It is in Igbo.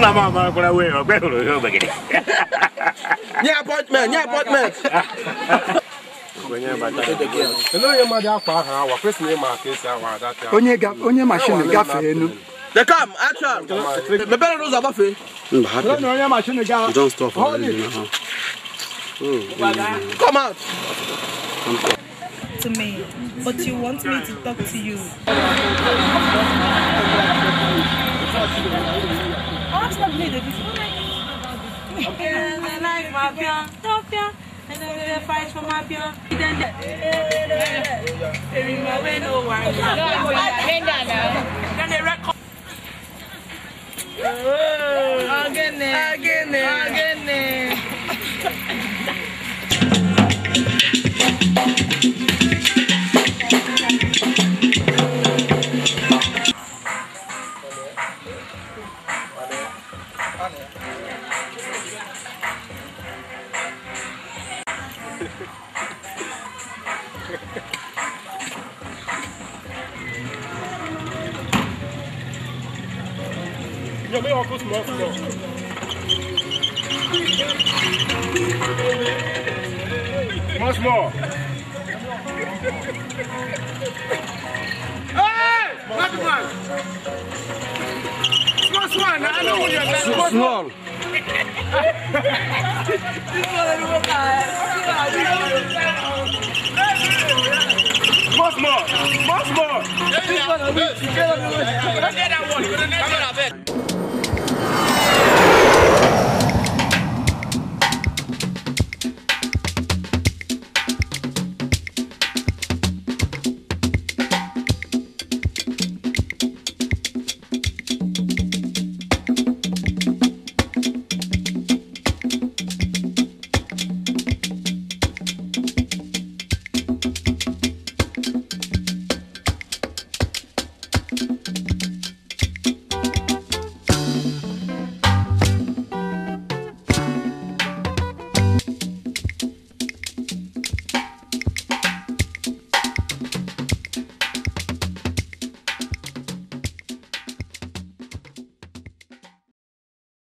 nna m amarakwara wee ọgbe hụrụ ihe obegide nye appointment nye appointment Ele onye mmadụ akpa aha awa kwesịrị ịma ka esi awa adatị ahụ. onye ga- onye mashin gafee enu they come action mepere n'ụzọ gbafee Mba, hapụ. onye mashin ga Don't stop for anything now. come out to me, but you want me to talk to you. Oh, stop me, David. I like my pion, top pion, and then they fight for my pion. Then they remember no one. Then they record. Again, again, again. Nyame ọkụ small small. Small small. Hey! What one? Small small. na I know what you're doing. small Small small. Small small. This one, you get that one. You get that one.